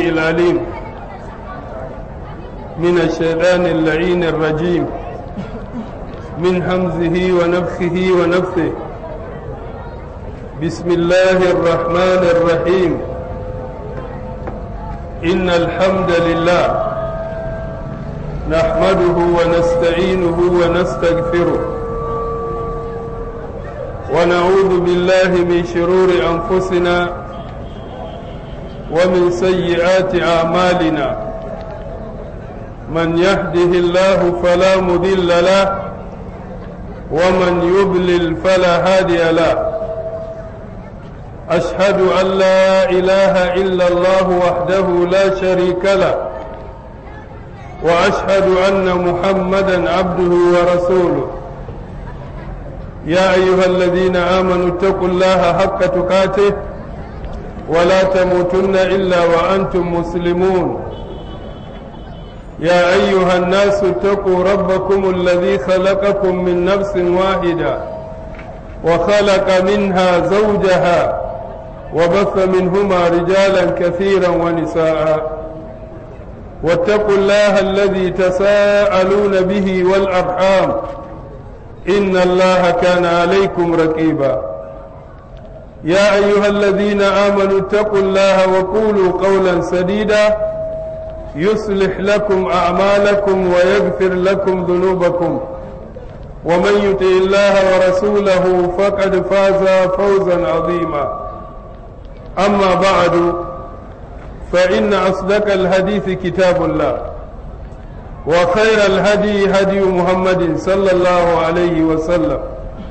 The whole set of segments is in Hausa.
العليم من الشيطان اللعين الرجيم من همزه ونفخه ونفثه بسم الله الرحمن الرحيم إن الحمد لله نحمده ونستعينه ونستغفره ونعوذ بالله من شرور أنفسنا ومن سيئات أعمالنا من يهده الله فلا مضل له ومن يضلل فلا هادي له أشهد أن لا إله إلا الله وحده لا شريك له وأشهد أن محمدا عبده ورسوله يا أيها الذين آمنوا اتقوا الله حق تقاته ولا تموتن إلا وأنتم مسلمون يا أيها الناس اتقوا ربكم الذي خلقكم من نفس واحدة وخلق منها زوجها وبث منهما رجالا كثيرا ونساء واتقوا الله الذي تساءلون به والأرحام إن الله كان عليكم رقيبا يا أيها الذين آمنوا اتقوا الله وقولوا قولا سديدا يصلح لكم أعمالكم ويغفر لكم ذنوبكم ومن يطع الله ورسوله فقد فاز فوزا عظيما أما بعد فإن أصدق الحديث كتاب الله وخير الهدي هدي محمد صلى الله عليه وسلم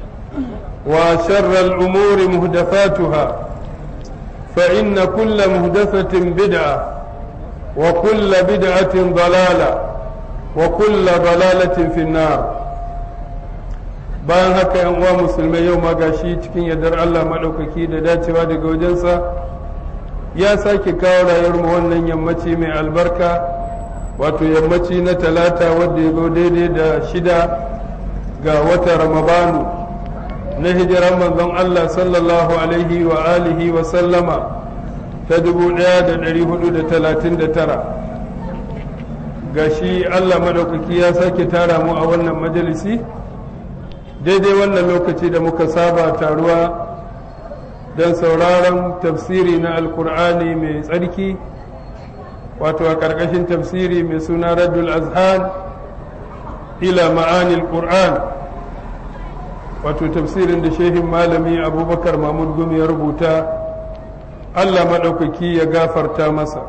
وشر الأمور مهدفاتها فإن كل مهدفة بدعة وكل بدعة ضلالة وكل ضلالة في النار bayan haka yan uwa musulmai yau ma gashi cikin yardar Allah maɗaukaki da dacewa daga wajensa ya sake kawo rayuwar mu wannan yammaci mai albarka wato yammaci na talata wadda ya zo daidai da shida ga wata ramadanu na hijiran manzon Allah sallallahu alaihi wa alihi wa sallama ta dubu ɗaya da ɗari hudu da talatin da tara ga shi Allah maɗaukaki ya sake tara mu a wannan majalisi daidai wannan lokaci da muka saba taruwa don sauraron tafsiri na alkur'ani mai tsarki wato a ƙarƙashin tafsiri mai suna raddul azhan ila ma'anil qur'an wato tafsirin da shehin malami abubakar mahmud gumi ya rubuta allah maɗaukaki ya gafarta masa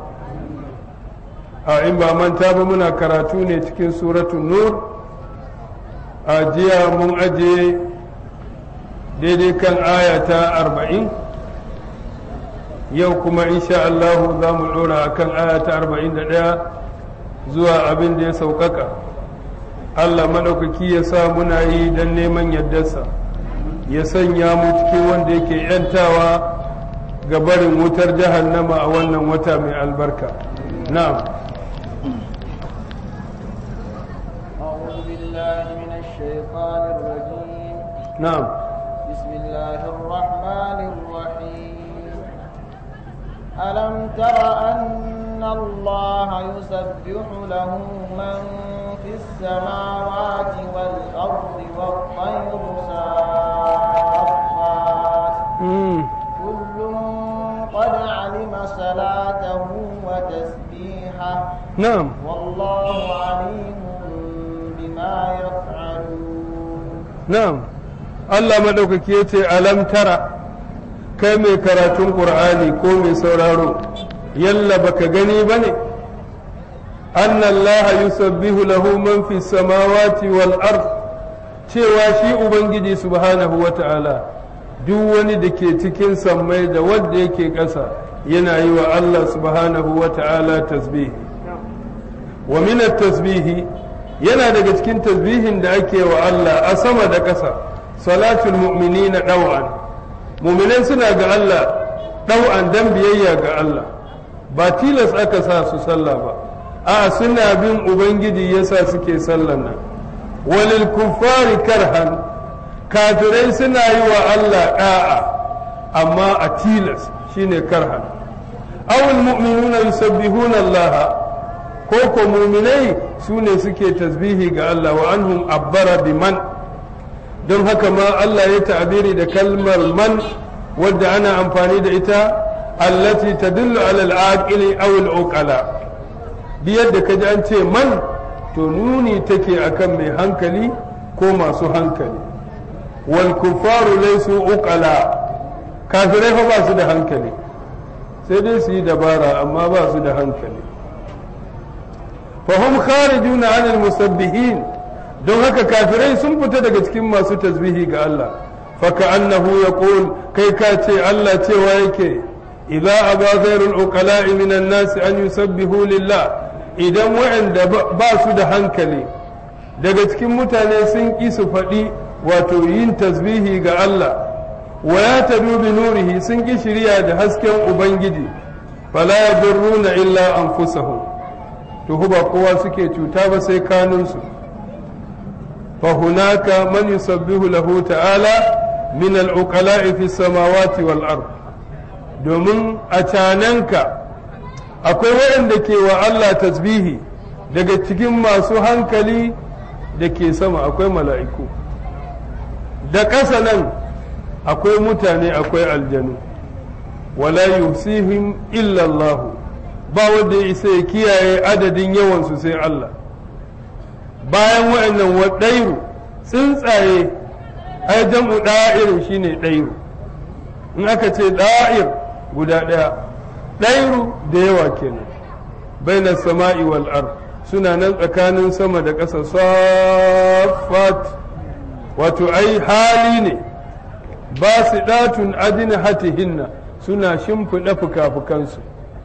a in ba manta ba muna karatu ne cikin suratun nur a jiya mun aje daidai kan aya ta arba'in yau kuma insha Allahu za mu ɗora a kan aya ta arba'in da ɗaya zuwa abin da ya sauƙaƙa Allah maɗaukaki ya sa muna yi don neman yardarsa ya sanya mu cikin wanda yake ‘yantawa ga barin wutar jahannama a wannan wata mai albarka na'am الشيطان الرجيم نعم بسم الله الرحمن الرحيم ألم تر أن الله يسبح له من في السماوات والأرض والطير صافات كل قد علم صلاته وتسبيحه نعم والله عليم بما يفعلون na'am Allah madaukaki ya ce alam tara kai mai karatun ƙur'ani ko mai sauraro yalla baka gani ba ne anna Allah yusabbihu lahu man fi samawati wal ard cewa shi ubangiji subhanahu wa ta'ala duk wani da ke cikin sammai da wanda yake ƙasa yana yi wa Allah subhanahu wa ta'ala tasbihi wa min tasbihi yana daga cikin tasbihin da ake wa Allah a sama da ƙasa salatul mu'minina ɗau'an mu'minai suna ga Allah ɗau'an dan biyayya ga Allah ba tilas aka sa su sallah ba a suna bin ubangiji yasa suke sallan nan walil kuffari karhan kafirai suna yi wa Allah ɗa'a amma a tilas shine karhan awul mu'minuna yusabbihuna Allah ko ko mu'minai su ne suke tasbihi ga Allah wa anhum abbara biman don haka ma Allah ya ta'abiri da kalmar man wadda ana amfani da ita allati tadullu ala al-aqili aw al-uqala bi yadda kaji an ce man to nuni take akan mai hankali ko masu hankali wal kuffaru laysu uqala kafirai fa ba su da hankali sai dai su yi dabara amma ba su da hankali fahim kharijuna anil musabbihin don haka kafirai sun fita daga cikin masu tasbihi ga Allah faka annahu yaqul kai ka ce Allah cewa yake idza aba ghairul uqala'i minan nas an yusabbihu lillah idan wa'anda ba su da hankali daga cikin mutane sun ƙi su faɗi wato yin tasbihi ga Allah wa ya tabi bi nurihi sun ƙi shirya da hasken ubangiji fala yadurruna illa anfusahum to ba kowa suke cuta ba sai kanunsu fa hunaka man yusabbihu lahu ta'ala min al-uqala'i fi samawati wal ard domin a cananka akwai waɗanda ke wa Allah tasbihi daga cikin masu hankali da ke sama akwai mala'iku da ƙasa nan akwai mutane akwai aljanu wala yusihim illa Allah ba wanda ya isa ya kiyaye adadin yawansu sai Allah bayan wa'annan waɗairu tsuntsaye ai jam'u ɗa'irin shine ɗairu in aka ce ɗa'ir guda ɗaya ɗairu da yawa kenan bainar sama'i wal ard suna nan tsakanin sama da ƙasa safat wato ai hali ne ba su ɗatun adina hatihinna suna shimfiɗa fuka-fukansu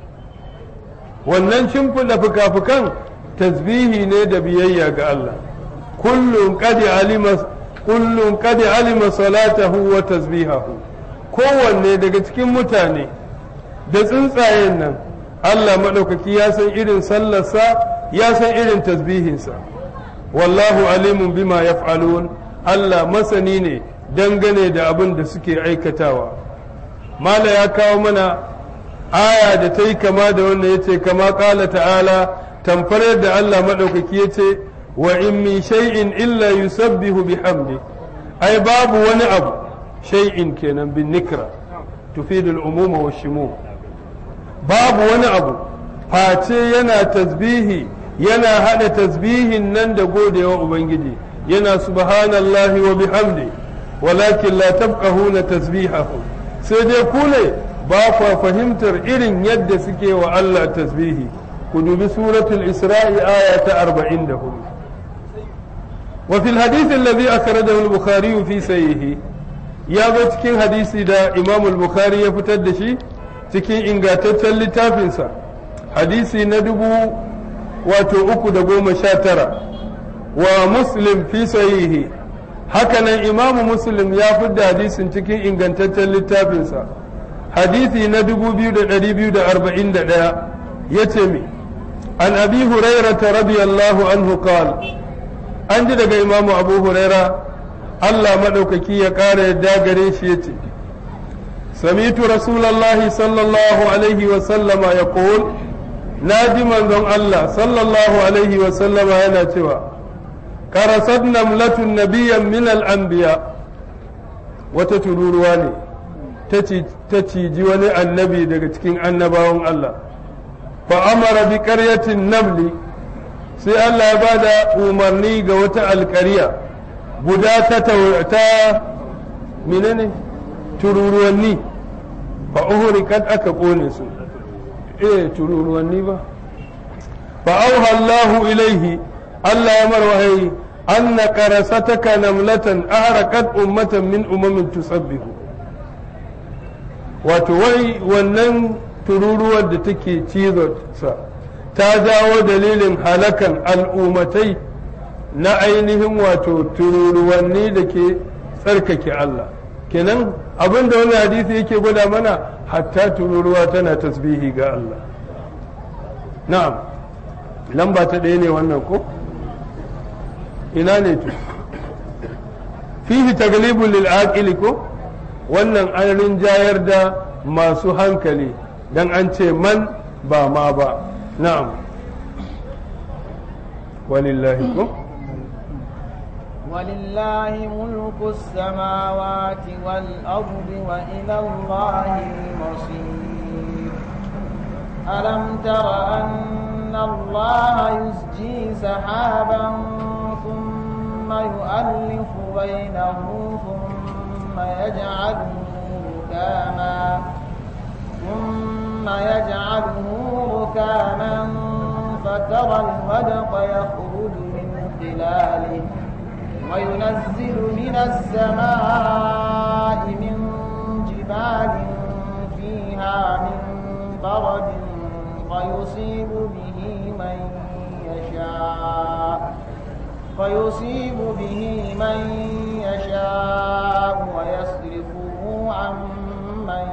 wannan shimfiɗa fuka-fukan tasbihi ne da biyayya ga Allah kullum kadi alima kullum kadi alima salatahu wa tasbihahu kowanne daga cikin mutane da tsuntsayen nan Allah maɗaukaki ya san irin sallarsa ya san irin tasbihinsa wallahu alimun bima yaf'alun Allah masani ne dangane da abin da suke aikatawa mala ya kawo mana aya da ta yi kama da wanda ya ce kama ƙala ta'ala tamfar yadda Allah maɗaukaki ya ce wa in min shay'in illa yusabbihu bihamdi ai babu wani abu shay'in kenan bin nikra tufidul umuma wa shimum babu wani abu face yana tasbihi yana hada tasbihin nan da godewa ubangiji yana subhanallahi wa bihamdi walakin la tafqahuna tasbihahu sai dai ku ne ba kwa fahimtar irin yadda suke wa Allah tasbihi ku dubi suratul isra'i aya ta 44 wa fil hadith alladhi akhrajahu al-bukhari fi sayyihi ya zo cikin hadisi da imam al-bukhari ya fitar da shi cikin ingantaccen littafinsa hadisi na dubu wato uku da goma sha tara wa muslim fi sahihi hakanan imamu muslim ya fidda hadisin cikin ingantaccen littafinsa hadisi na dubu biyu da ɗari biyu da arba'in da ɗaya ya ce mi an abi hurairata radiyallahu anhu qal an ji daga imamu abu huraira allah maɗaukaki ya ƙara yadda gare shi ya ce سمعت رسول الله صلى الله عليه وسلم يقول نادي من ذن الله صلى الله عليه وسلم أنا توا كرست نملة نبيا من الأنبياء وتتلورواني تتي جواني النبي دقتكين النباهم الله فأمر بقرية النمل sai Allah ya bada umarni ga wata alkariya guda ta ta menene tururuwanni fa uhrikat aka kone su eh tururuwanni ba fa auha Allahu ilaihi Allah ya marwahi anna qarasataka namlatan ahraqat ummatan min umamin tusabbihu wato wai wannan tururuwar da take cizo sa ta jawo dalilin halakan al'ummatai na ainihin wato tururuwanni da ke tsarkake Allah kenan abin da wani hadisi yake gwada mana hatta tururuwa tana tasbihi ga Allah na'am lamba ta ɗaya ne wannan ko ina ne tu fihi taglibun lil aqili ko wannan an rinjayar da masu hankali dan an ce man ba ma ba na'am walillahi ko ولله ملك السماوات والأرض وإلى الله المصير ألم تر أن الله يسجي سحابا ثم يؤلف بينه ثم يجعله ركاما ثم يجعله ركاما فترى الودق يخرج من خلاله وينزل من السماء من جبال فيها من برد فيصيب به من يشاء فيصيب به من يشاء ويصرفه عن من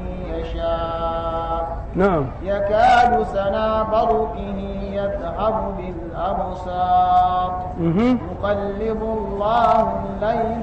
يشاء na'am يكاد سنا برقه يذهب بالأبصار mhm يقلب الله الليل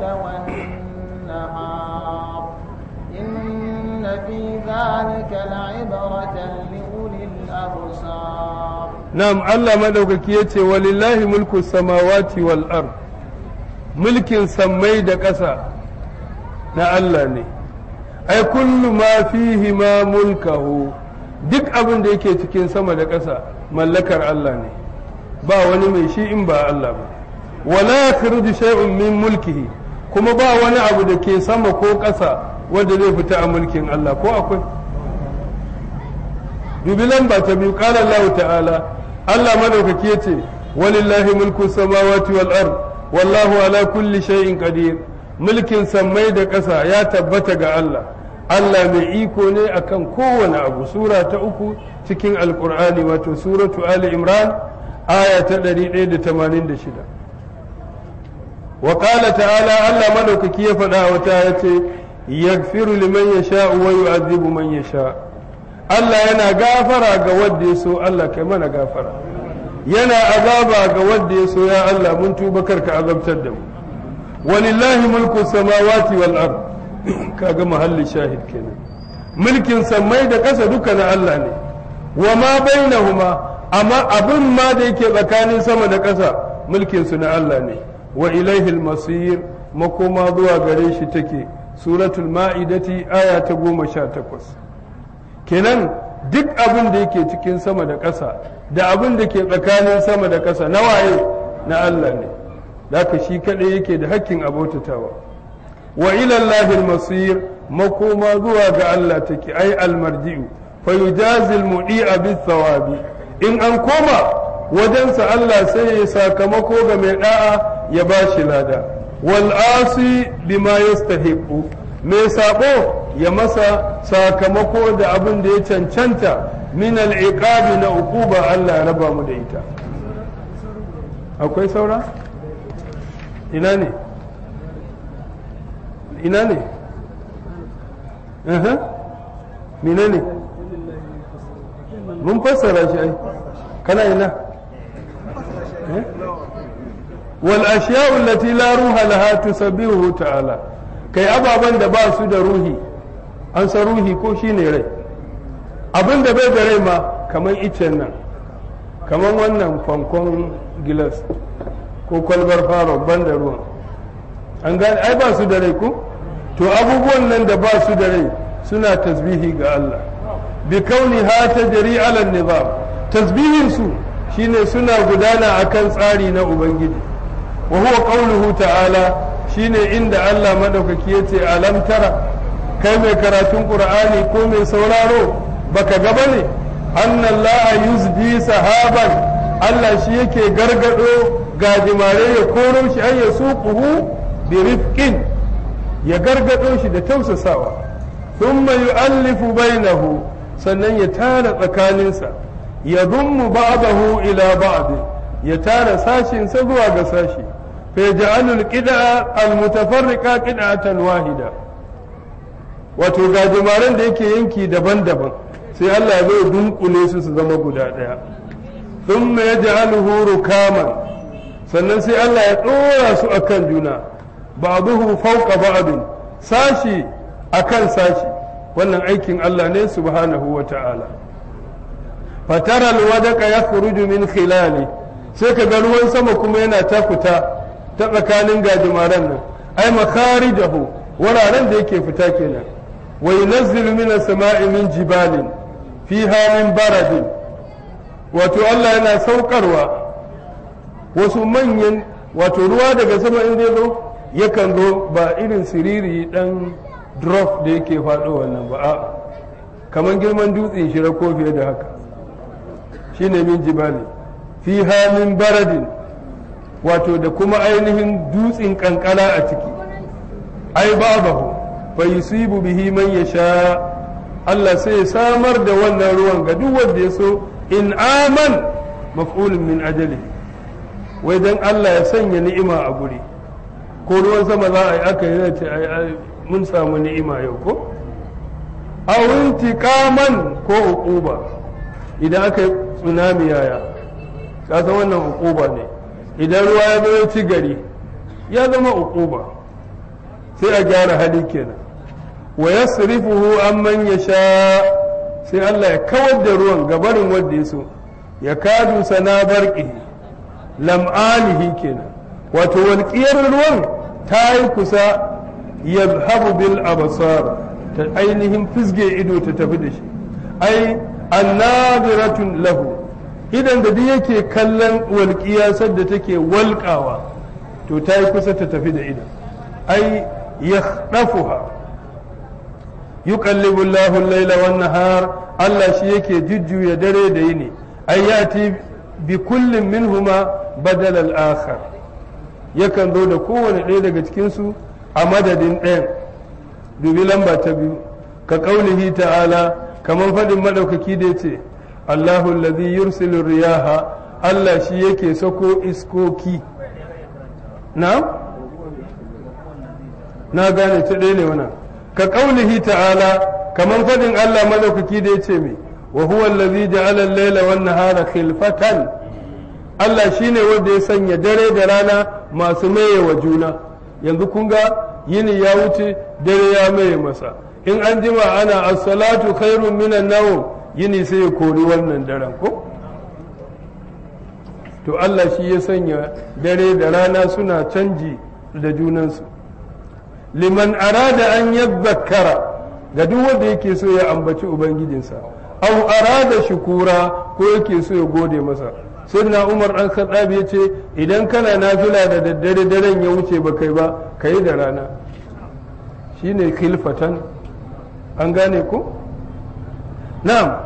والنهار إن في ذلك لعبرة لأولي الأبصار na'am Allah madaukaki yace walillahi mulku samawati wal ard mulkin sammai da ƙasa na Allah ne ai kullu ma fihi ma mulkahu duk abin da yake cikin sama da ƙasa mallakar Allah ne ba wani mai shi in ba Allah ba wala yakhruju shay'un min mulkihi kuma ba wani abu da ke sama ko ƙasa wanda zai fita a mulkin Allah ko akwai dubi lamba ta biyu qala Allah ta'ala Allah madaukaki yace walillahi mulku samawati wal ard wallahu ala kulli shay'in qadir mulkin sammai da ƙasa ya tabbata ga Allah Allah mai iko ne akan kowane abu sura ta uku cikin alkur'ani wato suratu ali imran aya ta 186 wa qala ta'ala Allah madaukaki ya faɗa wata yace yaghfiru liman yasha'u wa yu'adhibu man yasha Allah yana gafara ga wanda ya so Allah kai mana gafara yana azaba ga wanda ya so ya Allah mun tuba karka azabtar da mu walillahi mulku samawati wal ard kaga mahallin shahid kenan mulkin sammai da ƙasa duka na Allah ne wa ma bainahuma amma abin ma da yake tsakanin sama da ƙasa mulkin su na Allah ne wa ilaihi masir makoma zuwa gare shi take suratul ma'idati aya ta goma sha takwas kenan duk abin da yake cikin sama da ƙasa da abin da ke tsakanin sama da ƙasa na waye na Allah ne da shi kaɗai yake da hakkin abotatawa wa ilallahi masir makoma zuwa ga Allah take ai almarji'u fa yujazil mudi'a bis thawabi in an koma wajensa Allah sai ya sakamako ga mai da'a ya bashi lada wal asi bima yastahiqu mai sabo ya masa sakamako da abin da ya cancanta min al-iqabi na uquba Allah ya raba mu da ita akwai saura ina ne ina ne mine ne mun fassara shi ai kana ina wal ashiya'u allati la ruha laha tusabbihu ta'ala kai ababan da ba su da ruhi an san ruhi ko shine rai abin da bai da rai ma kamar icen nan kamar wannan kwankwan gilas ko kwalbar faro ban da ruwan an gane ai ba su da rai ko to abubuwan nan da ba su da rai suna tasbihi ga Allah bi kauni ha ta jari alal nizam tasbihin su shine suna gudana akan tsari na ubangiji wa huwa qawluhu ta'ala shine inda Allah madaukaki yace alam tara kai mai karatun qur'ani ko mai sauraro baka ga bane anna Allah yuzdi sahaban Allah shi yake gargado gajimare ya koro shi ay yasuquhu bi rifqin ya gargado shi da tausasawa thumma yu'allifu bainahu sannan ya tara tsakaninsa ya dummu ba'dahu ila ba'd ya tara sashin sa zuwa ga sashi fa yaj'alul qid'a al-mutafarriqa qid'atan wahida wato gajimaren da yake yanki daban-daban sai Allah ya zo dunkule su su zama guda daya thumma yaj'aluhu rukaman sannan sai Allah ya dora su akan juna ba'duhu fawqa ba'd sashi akan sashi wannan aikin Allah ne subhanahu wa ta'ala fatara alwadaka ya khuruju min khilali sai ka ga ruwan sama kuma yana ta fita ta tsakanin gajimaren nan ai makharijahu wuraren da yake fita kenan wa yunazzilu min as-sama'i min jibalin fiha min baradin wato Allah yana saukarwa wasu manyan wato ruwa daga sama in zai zo yakan zo ba irin siriri dan drop da yake faɗo wannan ba a kamar girman dutse shira ko fiye da haka shine min jibali fiha min baradin wato da kuma ainihin dutsen kankara a ciki ai babahu fa yusibu bihi man yasha Allah sai ya samar da wannan ruwan ga duk wanda ya so in aman maf'ulun min ajali wai dan Allah ya sanya ni'ima a guri ko ruwan sama za a yi aka yi ce mun samu ni'ima yau ko awun tikaman ko uquba idan aka yi tsunami yaya ka san wannan uquba ne idan ruwa ya zo ci gari ya zama uquba sai a gyara hali kenan wa yasrifuhu amman yasha sai Allah ya kawar da ruwan gabarin wanda ya so ya kadu sana barqihi lam'anihi kenan wato walƙiyar ruwan ta yi kusa yadhabu bil absar ta ainihin fisge ido ta tafi da shi ai annadiratun lahu idan da duk yake kallon walƙiya sadda take walƙawa to ta yi kusa ta tafi da idan ai yakhdafuha yuqallibu Allahu al-laila wan nahar Allah shi yake jujjuya dare da yini ai yati bi kullin minhuma badal al-akhar yakan zo da kowane ɗaya daga cikin su a madadin ɗayan dubi lamba ta biyu ka ƙaulihi ta'ala kamar faɗin maɗaukaki da ce Allahu allazi yursilu riyaha Allah shi yake sako iskoki na na gane ta ɗaya ne wannan ka ƙaulihi ta'ala kamar faɗin Allah maɗaukaki da ya ce mai wa huwa allazi ja'ala al-laila wan nahara khilfatan Allah shine wanda ya sanya dare da rana masu maye wa juna yanzu kun ga yini ya wuce dare ya maye masa in an jima ana as-salatu khairun minan nawm yini sai ya kori wannan daren ko to Allah shi ya sanya dare da rana suna canji da junansu liman arada an yadhakkara ga duk wanda yake so ya ambaci ubangijinsa aw arada shukura ko yake so ya gode masa sayyidina umar dan khattab ya ce idan kana nafila da daddare daren ya wuce ba kai ba kai da rana shine khilfatan an gane ko na'am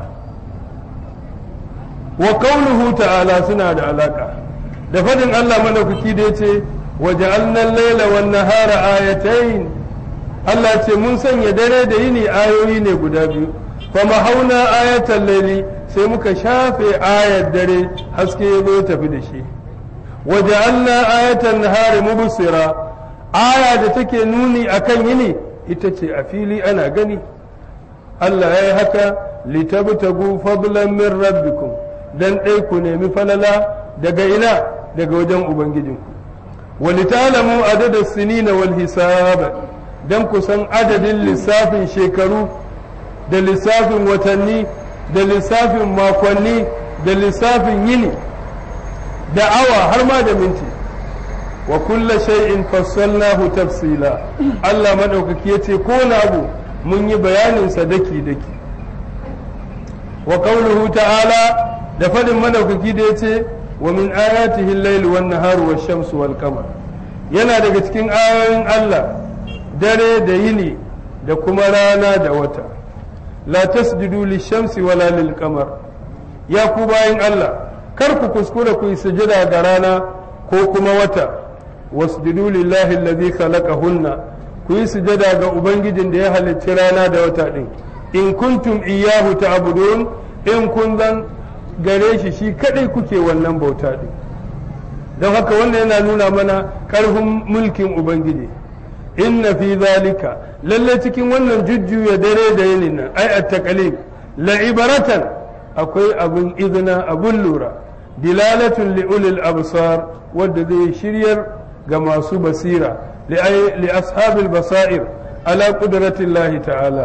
wa qawluhu ta'ala suna da alaka da fadin Allah madaukaki da yace waja'alna al-laila wan nahara ayatayn Allah ce mun sanya dare da yini ayoyi ne guda biyu fama hauna ayatan laili sai muka shafe ayar dare haske ya zo tafi da shi waja'alna ayatan nahari mubsira aya da take nuni akan yini ita ce a fili ana gani Allah ya yi haka litabtagu fadlan min rabbikum dan ɗai ku nemi falala daga ina daga wajen ubangijinku walitalamu adada sinina wal hisab dan ku san adadin lissafin shekaru da lissafin watanni da lissafin makonni da lissafin yini da awa har ma da minti wa kulla shay'in fassalnahu tafsila Allah madaukaki yace ko na abu mun yi bayanin sa daki daki wa qawluhu ta'ala da fadin madaukaki da yace wa min ayatihi al-layl wan nahar wash-shamsu wal qamar yana daga cikin ayoyin Allah dare da yini da kuma rana da wata la tasjudu lish-shamsi wala lil-qamar ya ku bayin Allah kar ku kuskura ku yi sujada ga rana ko kuma wata wasjudu lillahi alladhi khalaqahunna ku yi sujada ga ubangijin da ya halicci rana da wata din in kuntum iyyahu ta'budun in kun zan gare shi shi kadai kuke wannan bauta din don haka wannan yana nuna mana karfin mulkin ubangiji inna fi zalika lalle cikin wannan jujjuya dare da yinin nan ai at-taqlib la ibaratan akwai abun izina abun lura dilalatun li ulil absar wadda zai shiryar ga masu basira li ashabil basair ala qudratillahi ta'ala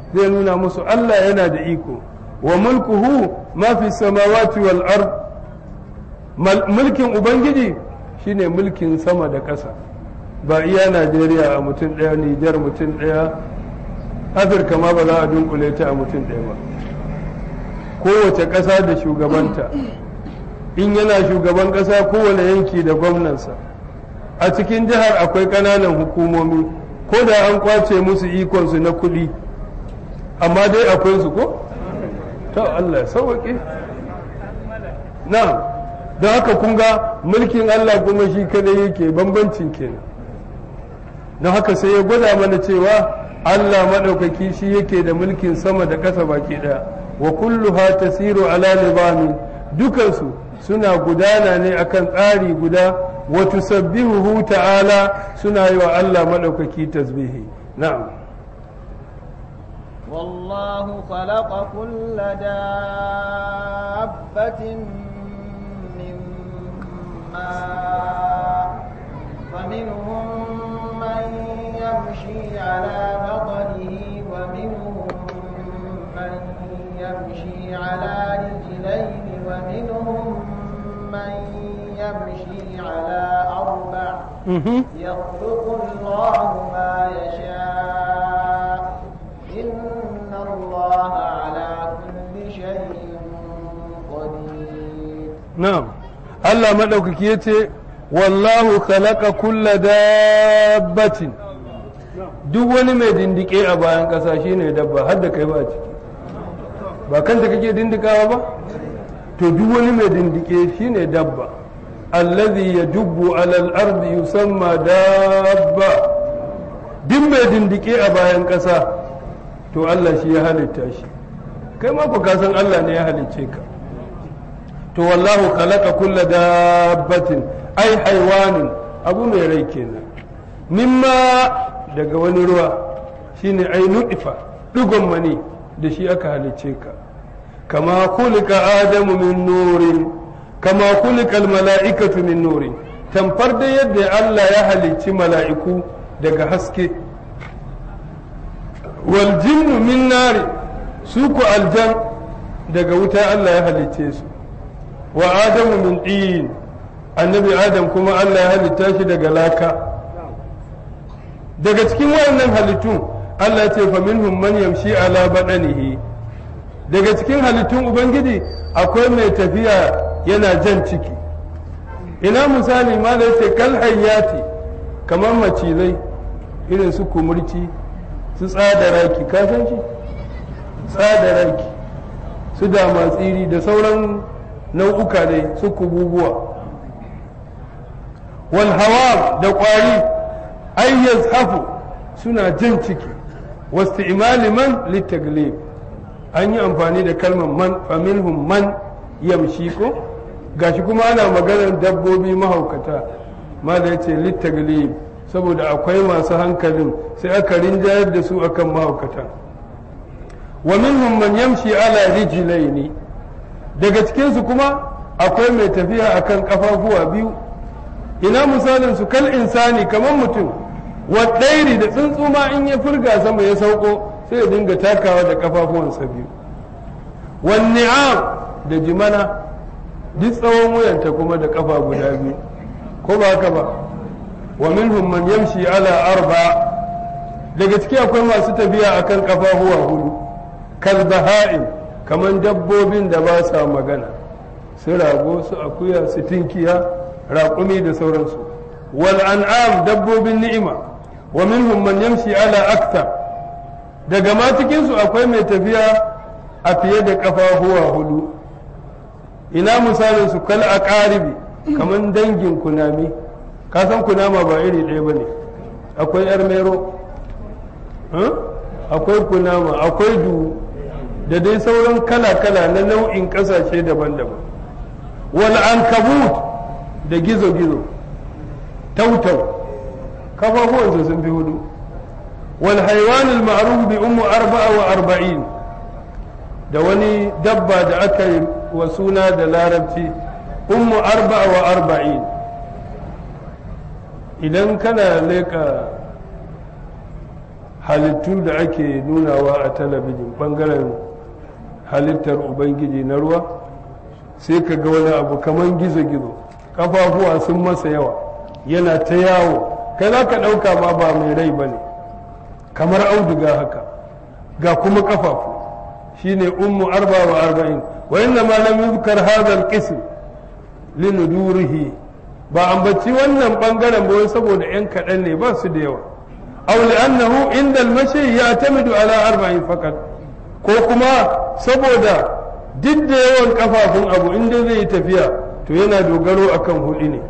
zai nuna musu Allah yana da iko wa mulkuhu ma fi samawati wal ard mulkin ubangiji shine mulkin sama da ƙasa ba iya Najeriya a mutum ɗaya Nijar mutum ɗaya Afirka ma ba za a dunkule ta a mutum ɗaya ba kowace ƙasa da shugabanta in yana shugaban ƙasa kowane yanki da gwamnansa a cikin jihar akwai ƙananan hukumomi ko da an kwace musu ikonsu na kuɗi amma dai akwai su ko? ta Allah ya sauwaƙe na don haka kun ga mulkin Allah kuma shi kadai yake bambancin kenan don haka sai ya gwada mana cewa Allah maɗaukaki shi yake da mulkin sama da ƙasa baki ɗaya wa kulluha tasiru ala nizamin dukansu suna gudana ne akan tsari guda wa tusabbihuhu ta'ala suna yi wa Allah maɗaukaki tasbihi na'am والله خلق كل دابة من ماء فمنهم من يمشي على بطنه ومنهم من يمشي على رجلين ومنهم من يمشي على أربع يخلق الله ما يشاء إن الله على كل شيء قدير نعم الله مدوكك يتي والله خلق كل دابة duk wani mai dindike a bayan ƙasa shine dabba har da kai ba ciki ba kanta kake dindikawa ba to duk wani mai dindike shine dabba allazi yadubbu alal ardi yusamma dabba duk mai dindike a bayan ƙasa to Allah shi ya halitta shi kai ma ku san Allah ne ya halicce ka to wallahu khalaqa kulla dabbatin ai haiwanin abu mai rai kenan mimma daga wani ruwa shine ai nudifa digon mani da shi aka halicce ka kama kulika adamu min nurin kama kulika mala'ikatu min nurin tamfar da yadda Allah ya halicci mala'iku daga haske wal jinnu min nari su ku aljan daga wuta Allah ya halicce su wa adamu min ɗin annabi adam kuma Allah ya halitta shi daga laka daga cikin wayannan halittu Allah ya ce fa minhum man yamshi ala badanihi daga cikin halittun ubangiji akwai mai tafiya yana jan ciki ina misali ma da yace kal hayyati kamar macizai irin su kumurci su tsada raki ka san shi tsada raki su dama tsiri da sauran nau'uka ne su kububuwa wal hawa da kwari ayyaz hafu suna jan ciki wasu imali man littaglib an yi amfani da kalmar man faminhum man yamshi ko gashi kuma ana maganar dabbobi mahaukata ma da ya ce littaglib saboda akwai masu hankalin sai aka rinjayar da su akan mahaukata wa minhum man yamshi ala rijlaini daga cikinsu kuma akwai mai tafiya akan kafafuwa biyu ina misalin su kal insani kamar mutum wa ɗairi da tsuntsu ma in ya furga sama ya sauko sai ya dinga takawa da kafafuwansa biyu wan ni'am da jimana duk tsawon wuyanta kuma da kafa guda biyu ko ba haka ba wa minhum man yamshi ala arba daga ciki akwai masu tafiya akan kafafuwa hudu kal baha'im kaman dabbobin da ba sa magana su rago su akuya su tinkiya raƙumi da sauransu wal an'am dabbobin ni'ima wa minhum man yamshi ala aktar daga ma cikin su akwai mai tafiya a fiye da kafafuwa hudu ina misalin su kal aqaribi kaman dangin kunami ka san kunama ba iri ɗaya bane akwai yar mero akwai kunama akwai du da dai sauran kala-kala na nau'in ƙasashe daban-daban wal ankabut da gizo-gizo tautau kafafuwansa sun fi hudu wal haiwanul ma'ruf bi ummu arba'a wa arba'in da wani dabba da aka yi wa suna da larabci ummu arba'a wa arba'in idan kana leƙa halittu da ake nunawa a talabijin bangaren halittar ubangiji na ruwa sai ka ga wani abu kamar gizo-gizo kafafuwa sun masa yawa yana ta yawo kai za ka ɗauka ma ba mai rai ba ne kamar auduga haka ga kuma kafafu shine ummu arba wa arba'in wa inna ma lam yuzkar hadha al-qism linudurihi ba ambaci wannan bangaren ba saboda yan kaɗan ne ba su da yawa aw li'annahu inda al-mashi ya'tamidu ala arba'in fakat ko kuma saboda duk da yawan kafafun abu inda zai yi tafiya to yana dogaro akan hudu ne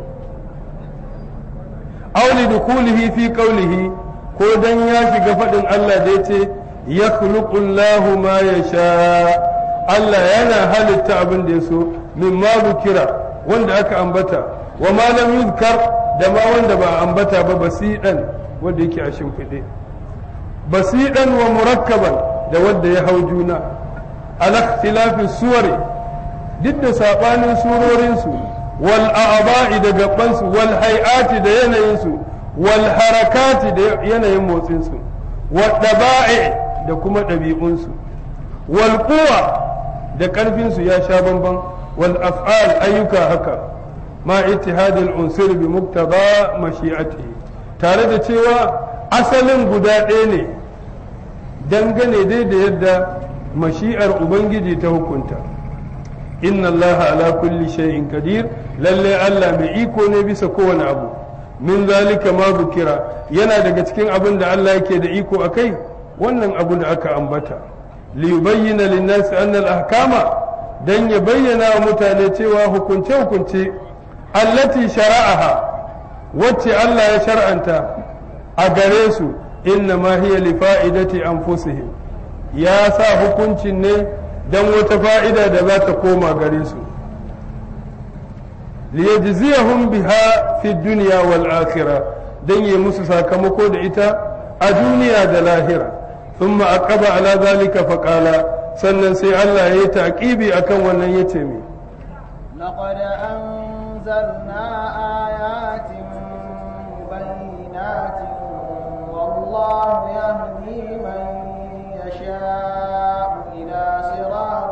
aw li dukulihi fi qawlihi ko dan ya shiga faɗin Allah da yace yakhluqu Allahu ma yasha Allah yana halitta abin da ya so mimma bukira wanda aka ambata wa ma lam yuzkar da ma wanda ba ambata ba basidan wanda yake a shimfiɗe basidan wa murakkaban da wanda ya hau juna ala ikhtilafi suwari duk da sabanin surorin su wal a'ba'i da gaban su wal hay'ati da yanayin su wal harakati da yanayin motsin su wal daba'i da kuma ɗabi'un su wal quwa da ƙarfin su ya sha bamban wal af'al ayyuka haka ma ittihadil unsur bi muktaba mashi'atihi tare da cewa asalin guda ɗaya ne dangane dai da yadda mashi'ar ubangiji ta hukunta inna allaha ala kulli shay'in qadir lalle Allah mai iko ne bisa kowane abu min zalika ma bukira yana daga cikin abin da Allah yake da iko akai wannan abu da aka ambata li yubayyana lin-nasi anna al-ahkama dan ya bayyana wa mutane cewa hukunce hukunce allati shara'aha wacce Allah ya shar'anta a gare su inna ma hiya li fa'idati anfusihim ya sa hukuncin ne dan wata fa'ida da za ta koma gare su liyajziyahum biha fi dunya wal akhirah dan yi musu sakamako da ita a duniya da lahira thumma aqaba ala zalika faqala sannan sai Allah ya yi taqibi akan wannan yace mi لقد أنزلنا آيات مبينات والله يهدي من يشاء إلى صراط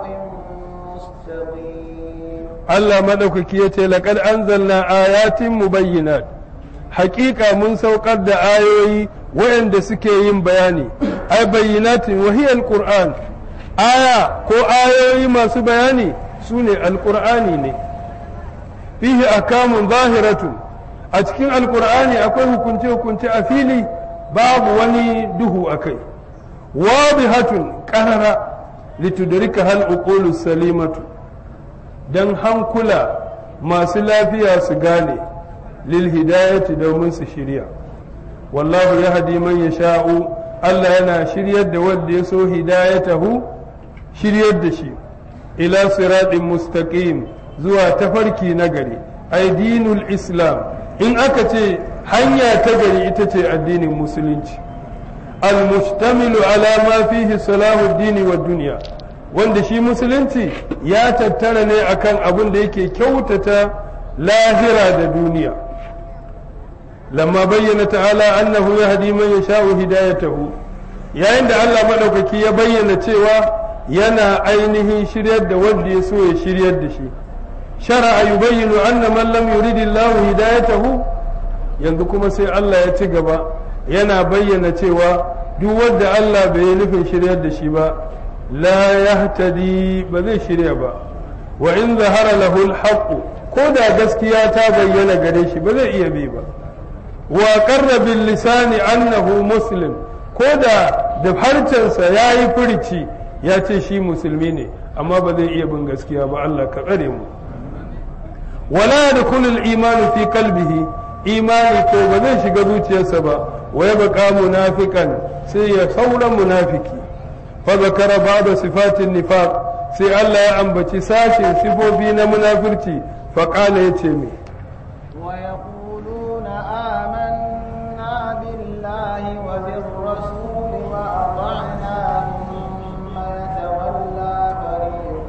مستقيم Allah madaukaki yace laqad anzalna ayatin mubayyinat haƙiƙa mun saukar da ayoyi waɗanda suke yin bayani ai bayyinatin wa hiya alquran aya ko ayoyi masu bayani sune alqur'ani ne fihi akamun zahiratun a cikin alqur'ani akwai hukunce hukunce a fili babu wani duhu akai wadihatun qarara litudrika hal uqulu salimatu dan hankula masu lafiya su gane lil hidayati domin su shirya wallahu yahdi man yasha'u Allah yana shiryar da wanda ya so hidayatahu shiryar da shi ila siratin mustaqim zuwa tafarki na gari ai dinul islam in aka ce hanya ta gari ita ce addinin musulunci al-mustamilu ala ma fihi salahu dini wa duniya wanda shi musulunci ya tattara ne akan abin da yake kyautata lahira da duniya lamma bayyana ta'ala annahu yahdi man yasha'u hidayatahu yayin da Allah madaukaki ya bayyana cewa yana ainihin shiryar da wanda ya so ya shiryar da shi shar'a yubayyinu anna man lam yuridillahu hidayatahu yanzu kuma sai Allah ya ci gaba yana bayyana cewa duk wanda Allah bai yi nufin shiryar da shi ba la yahtadi ba zai shirya ba wa in zahara lahu alhaq ko da gaskiya ta bayyana gare shi ba zai iya bi ba wa qarra bil lisani annahu muslim ko da da harcensa yayi furici ya ce shi musulmi ne amma ba zai iya bin gaskiya ba Allah ka tsare mu wala yadkhulu al-iman fi qalbihi imani ko ba zai shiga zuciyarsa ba wa yabqa munafiqan sai ya saura munafiki fa zakara ba'da sifatin nifaq sai Allah ya ambaci sashin sifofi na munafirci fa qala yace mi ويقولون آمنا بالله وبالرسول وأطعنا ثم يتولى فريق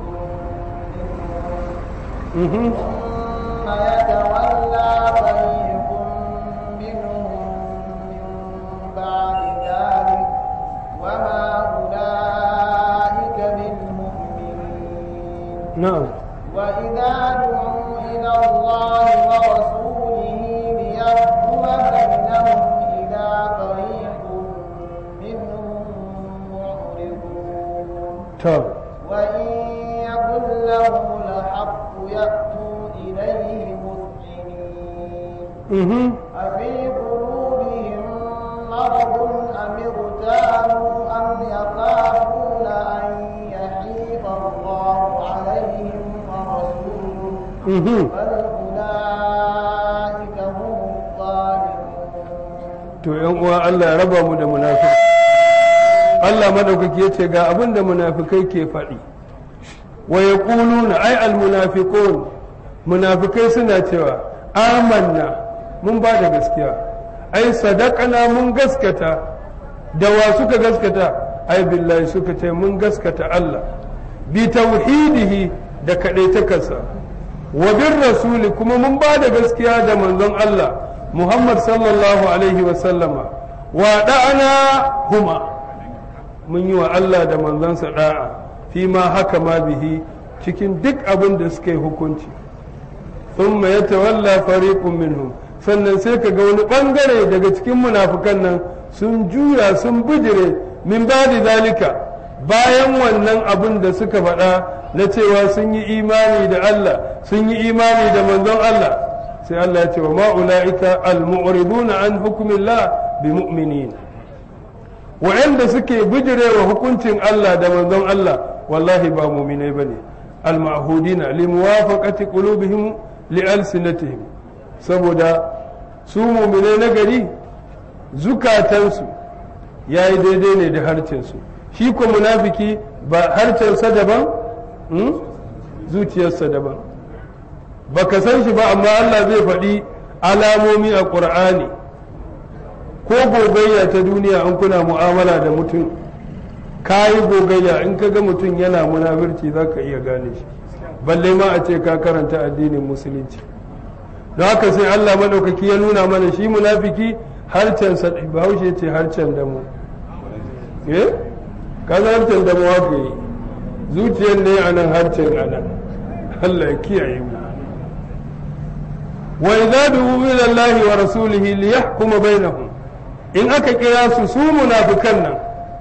منهم ثم يتولى فريق منهم من بعد ذلك to وإن يكن لهم الحق يأتوا إليه مذعنين mhm أفي قلوبهم مرض أم ارتابوا أم يخافون أن يحيف الله عليهم ورسوله mhm بل أولئك هم الظالمون to yan uwa Allah ya raba mu da munafiki Allah madaukaki yace ga abin da munafikai ke faɗi wa yaquluna ay al munafiqun munafikai suna cewa amanna mun ba da gaskiya ai sadaqana mun gaskata da wa suka gaskata ai billahi suka ce mun gaskata Allah bi tauhidihi da kadaitakarsa wa bin rasuli kuma mun ba da gaskiya da manzon Allah Muhammad sallallahu alaihi wa sallama wa da'ana huma mun yi wa Allah da manzansa da'a fi ma haka ma bihi cikin duk abin da suka yi hukunci thumma yatawalla fariqun minhum sannan sai ka ga wani bangare daga cikin munafukan nan sun juya sun bijire min ba'di zalika bayan wannan abin da suka faɗa na cewa sun yi imani da Allah sun yi imani da manzon Allah sai Allah ya ce wa ma'ula'ika al-mu'riduna an hukmillah bi mu'minin wa'anda suke bijirewa hukuncin Allah da manzon Allah wallahi ba mu'minai bane al-ma'hudina li muwafaqati qulubihim li alsinatihim saboda su mu'minai na gari zukatansu yayi daidai ne da harcensu shi ko munafiki ba harcensa daban zuciyarsa daban baka san shi ba amma Allah zai faɗi alamomi a ƙur'ani ko gogayya ta duniya an kuna mu'amala da mutum ka yi gogayya in ka ga mutum yana munafirci za ka iya gane shi balle ma a ce ka karanta addinin musulunci don haka sai Allah maɗaukaki ya nuna mana shi munafiki harcensa bahaushe ce harcen da mu eh ka harcen da mu haka yi zuciyar ne a nan harcen a nan Allah ya kiyaye mu wa idza du'u ila Allah wa rasulihi li yahkuma bainahum in aka kira su su munafikan nan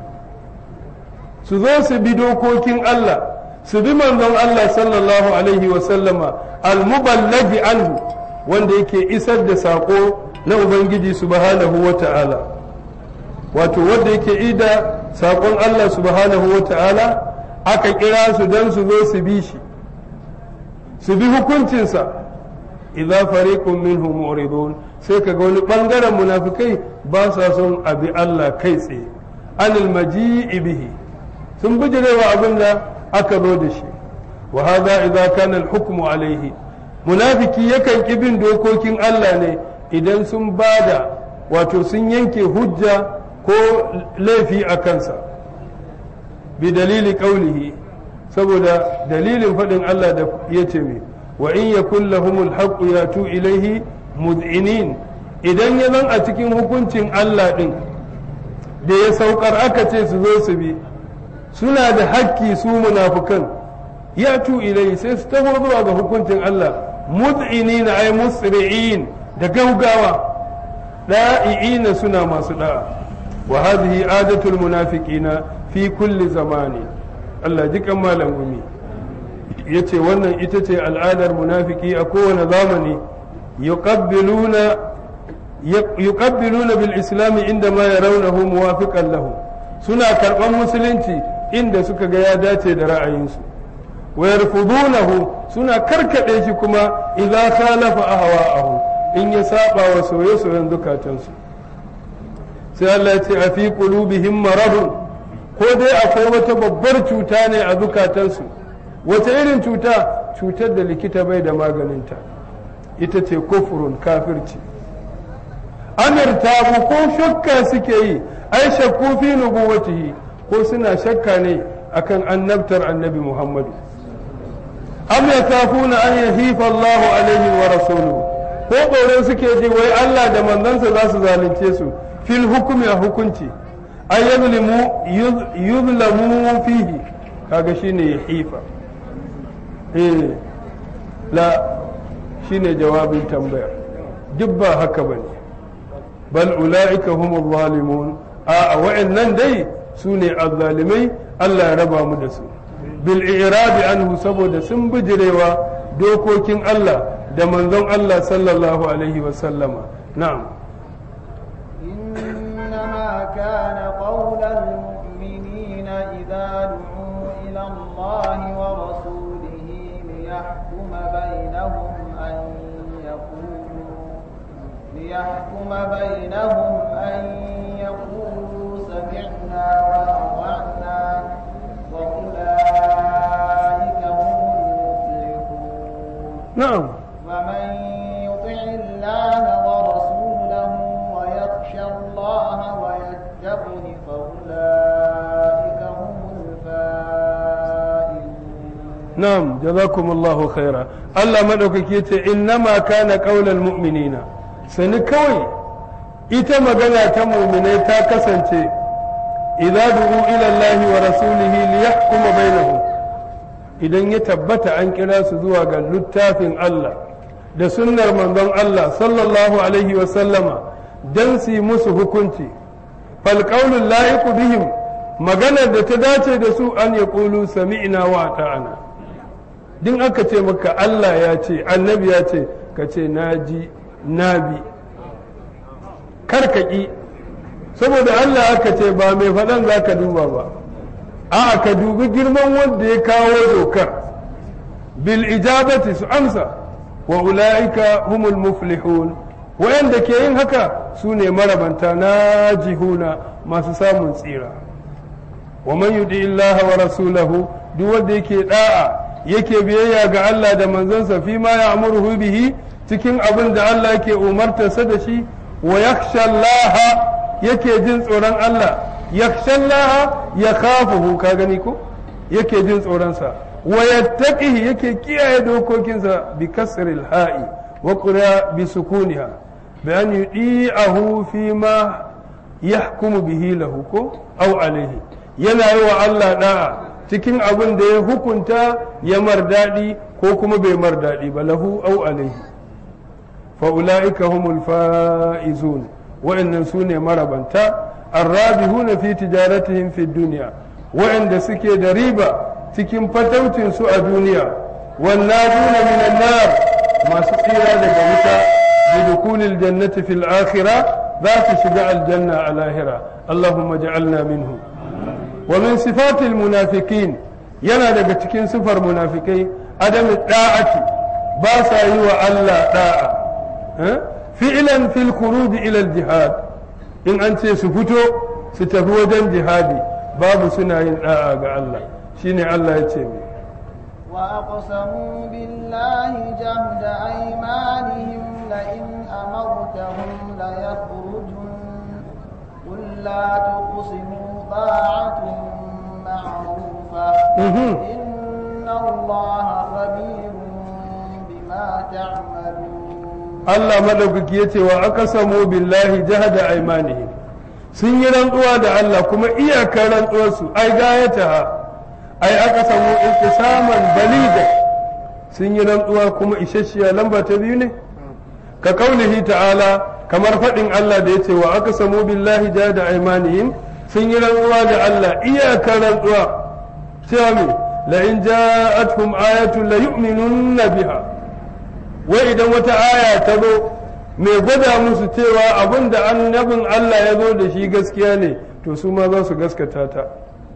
su zo su bi dokokin Allah su bi manzon Allah sallallahu alaihi wa sallama al-muballaghi anhu wanda yake isar da sako na ubangiji subhanahu wa ta'ala wato wanda yake ida sakon Allah subhanahu wa ta'ala aka kira su don su zo su bi shi su bi hukuncinsa idza fariqun minhum mu'ridun sai kaga wani bangaren munafikai ba sa son abi Allah kai tsaye anil maji'i bihi sun bijirewa abin da aka zo da shi wa hadha idza kana al-hukmu alayhi munafiki yakan ki bin dokokin Allah ne idan sun bada wato sun yanke hujja ko laifi a kansa bi dalili qaulihi saboda dalilin faɗin Allah da ya ce mai wa in yakun lahumul haqqu yatu ilaihi mud'inin idan ya zan a cikin hukuncin Allah din da ya saukar aka ce su zo su bi suna da hakki su munafukan yatu ilaihi sai su taho zuwa ga hukuncin Allah mud'inin ay musri'in da gaugawa da'i'ina suna masu da'a wa hadhihi adatul munafiqina fi kulli zamani Allah jikan malam gumi ya ce wannan ita ce al'adar munafiki a kowane zamani yuqabbiluna bil islami inda ma yarawnahu muwafiqan lahu suna karɓar musulunci inda suka ga ya dace da ra'ayinsu wa yarfudunahu suna karkade shi kuma idza khalafa ahwa'ahum in ya saba wa soye-soyen zukatansu sai Allah ya ce a fi qulubihim maradun ko dai akwai wata babbar cuta ne a zukatansu wata irin cuta cutar da likita bai da maganinta ita ce kufurun kafirci amirtabu ko shakka suke yi ai shakku fi nubuwatihi ko suna shakka ne akan annabtar annabi muhammadu am yakafuna an yahifa Allah alaihi wa rasuluhu ko tsoro suke ji wai Allah da manzansa za su zalunce su fil hukumi a hukunci ay yuzlimu yuzlamu fihi kaga shine yahifa eh la shine jawabin tambayar duk ba haka bane bal ulaika humul zalimun a wa'annan dai su ne azzalimai Allah ya raba mu da su bil i'rabi anhu saboda sun bijirewa dokokin Allah da manzon Allah sallallahu alaihi wa sallama na'am إنما كان قول المؤمنين إذا دعوا إلى الله ورسوله ليحكم بينهم أن يقولوا ليحكم بينهم أن يقولوا سمعنا وأطعنا وأولئك هم المفلحون na'am ومن يطع الله ورسوله ويخشى الله ويتقه فأولئك هم الفائزون na'am jazakumullahu khaira Allah madaukaki yace innama kana qaulal mu'minina sani kawai ita magana ta mu'minai ta kasance idza du'u ila Allah wa rasulihi liyahkuma bainahum idan ya tabbata an kira su zuwa ga littafin Allah da sunnar manzon Allah sallallahu alaihi wa sallama dan su yi musu hukunci fal qaulul la'iqu bihim maganar da ta dace da su an yaqulu sami'na wa ata'ana din aka ce maka Allah ya ce annabi ya ce ka ce na ji na bi karkaki saboda Allah aka ce ba mai faɗan za ka duba ba a ka dubi girman wanda ya kawo dokar bil ijabati su amsa wa ula'ika humul muflihun wayanda ke yin haka su ne marabanta na jihuna masu samun tsira wa man yudi illaha wa rasulahu duk wanda yake da'a yake biyayya ga Allah da manzansa fi ma ya'muruhu bihi cikin abin da Allah yake umartarsa da shi wa yakhsha Allah yake jin tsoron Allah yakhsha Allah ya khafuhu ka gani ko yake jin tsoron sa wa yattaqihi yake kiyaye dokokinsa bi kasril ha'i wa qura bi sukuniha bi an yudi'ahu fi ma yahkumu bihi lahu ko aw alayhi yana yi wa Allah da'a cikin abin da ya hukunta ya mar daɗi ko kuma bai mar daɗi ba lahu au alaihi fa'ula'ika humul fa'izun wa'annan su ne marabanta arrabihuna fi tijaratihim fi duniya wa'anda suke da riba cikin fataucin su a duniya wannaduna minan nar masu tsira daga wuta bi dukulil jannati fil akhirah za su shiga aljanna a lahira allahumma ja'alna minhu ومن صفات المنافقين yana daga cikin sifar munafikai adam da'ati ba sa yi wa Allah da'a fi'lan fil khuruj ila al jihad in an ce su fito su tafi wajen jihadi babu suna yin da'a ga Allah shine Allah ya ce mai وأقسموا بالله جهد أيمانهم لئن أمرتهم ليخرجن قل لا تقسموا طاعة معروفة إن الله خبير بما تعملون Allah madaukaki ya ce wa aka samu billahi jahada aimanihim sun yi rantsuwa da Allah kuma iyakar rantsuwarsu ai gayata ai aka samu intisaman baliga sun yi rantsuwa kuma isasshiya lamba ta biyu ne ka kaulihi ta'ala kamar faɗin Allah da ya ce wa aka samu billahi jahada aimanihim sun yi rantsuwa da Allah iyakar rantsuwa cewa me la in ja'atuhum ayatun la yu'minunna biha wai idan wata aya ta zo mai gwada musu cewa abin da annabin Allah ya zo da shi gaskiya ne to su ma za su gaskata ta